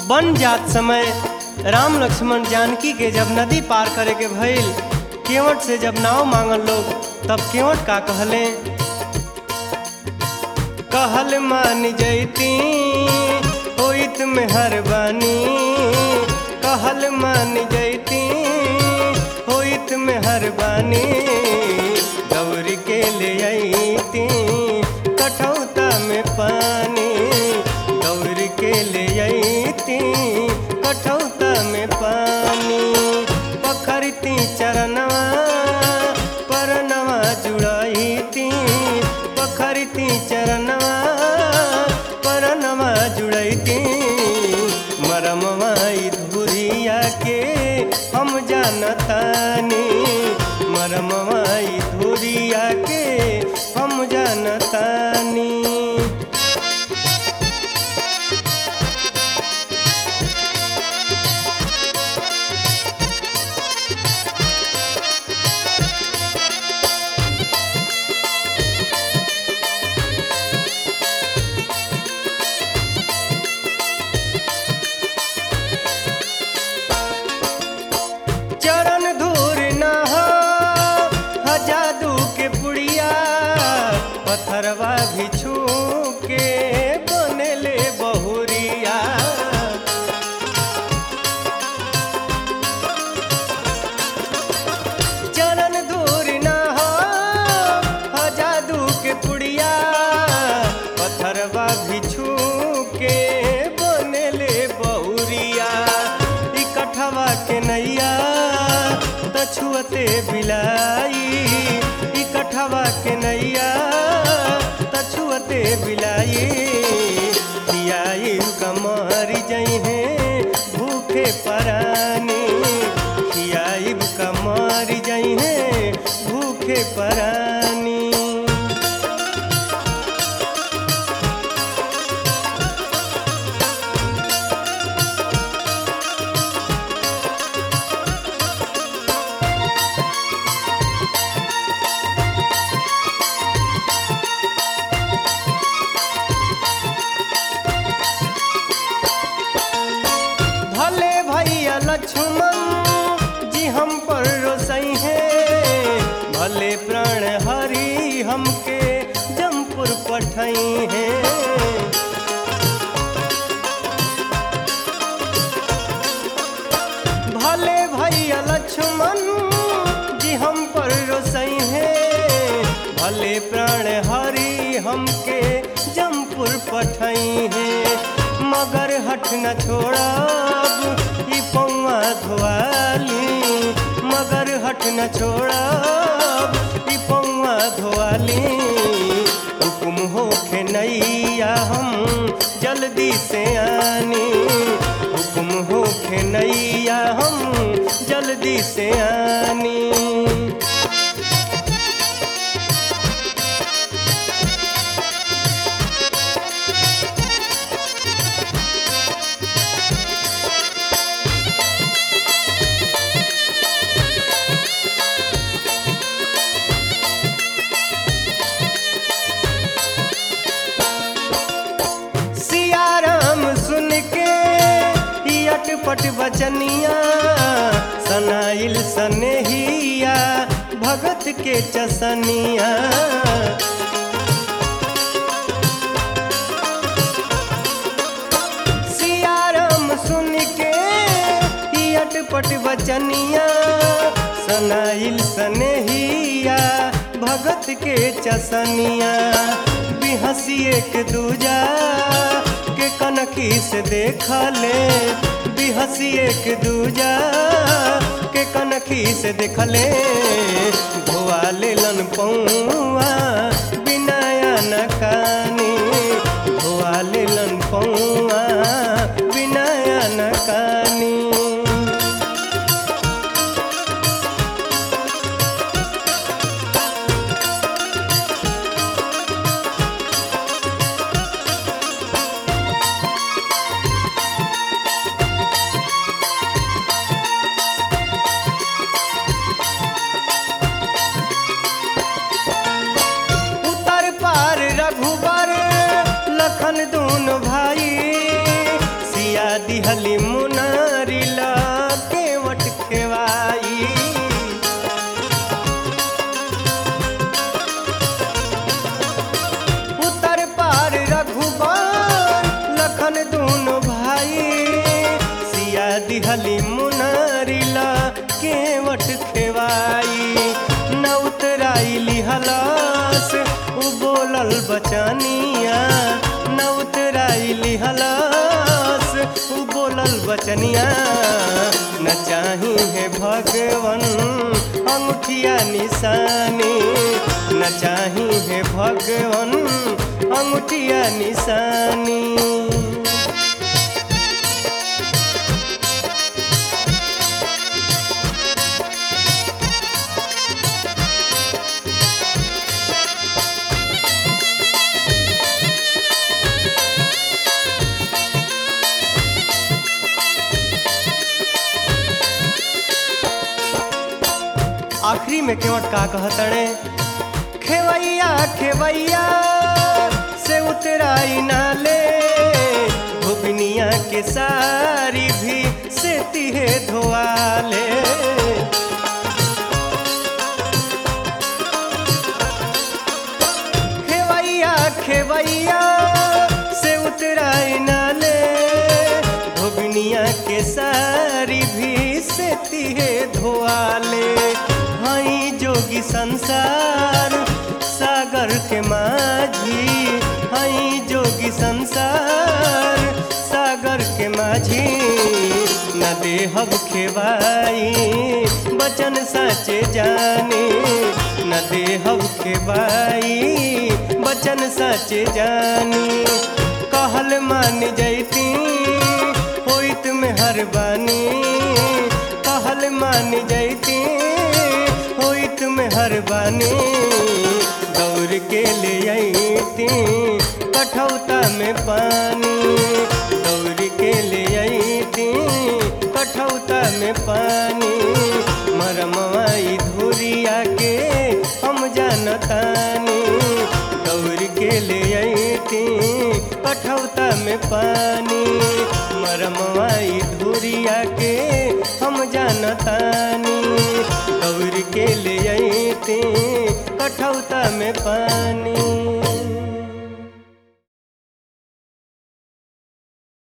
बन जात समय राम लक्ष्मण जानकी के जब नदी पार करे के भइल केवट से जब नाव मांगल लोग तब केवट का कहले कहल मान जैती होइत में हर बानी कहल मान जैती होइत में हर बानी दौड़ के ले अती कठौता में पानी दौड़ के ले अती कठौता में पानी पखरती चरणवा परनवा जुड़ती पखरती चरणवा परनवा जुड़ती मरमवा धुरिया के हम जानतानी मरमवा धुरिया के हम जानतानी चरण धूर न हो ह जादू के पुड़िया पत्थरवा भी छू के बनले बहुरिया चरण धूर न हो ह जादू के पुड़िया पत्थरवा भी छू के बनले बहुरिया इकठवा के नैया तछुअते बिलाई इकठवा के नैया तछुअते बिलाई खियाई कमर जइहे भूखे परानी खियाई कमर जइहे भूखे परानी भले भैया लक्ष्मण जी हम पर रोसई है भले प्राण हरि हमके जमपुर पठई है भले भैया लक्ष्मण जी हम पर रोसई है भले प्राण हरि हमके जमपुर पठई है मगर हट न छोड़ब ई पौआ धोआली मगर हट न छोड़ब ई पौआ धोआली हुकुम होखे नैया हम जल्दी से आनी हुकुम होखे नैया हम जल्दी से आनी सियाराम सुन के ई अटपट बचनिया सनाइल सनेहिया भगत के चसनिया सियाराम सुन के ई अटपट बचनिया सनाइल सनेहिया भगत के चसनिया बिहसी एक दूजा के कनखी से देख ले बिहसी एक दूजा के कनखी से देख ले धोआ लेलन पौआ बिनाया न कानी धोआ लेलन पौआ बिनाया न कानी दिहली बचनिया न उतराई लिहलस उ बोलल बचनिया न चाही है भगवन अंगूठिया निशानी न चाही है भगवन अंगूठिया निशानी आखिरी में केवट का कहतड़े खेवैया खेवैया से उतराई नाले धोबिनिया के सारी भी से तिहे धोआले खेवैया खेवैया से उतराई नाले धोबिनिया के सारी भी से तिहे धोआले हई जोगी संसार सागर के माझी हई जोगी संसार सागर के माझी न देहब खेवाई बचन साचे जानी न देहब खेवाई बचन साचे जानी कहल मान जैती होइत में हर बानी कहल मान जैती होइत में हर बानी दौड़ के ले अती कठौता में पानी दौड़ के ले अती कठौता में पानी मरमवाई धुरिया के हम जानतानी दौड़ के ले अती कठौता में पानी मरमवाई धुरिया के हम जानतानी दौड़ के ले अती कठौता में पानी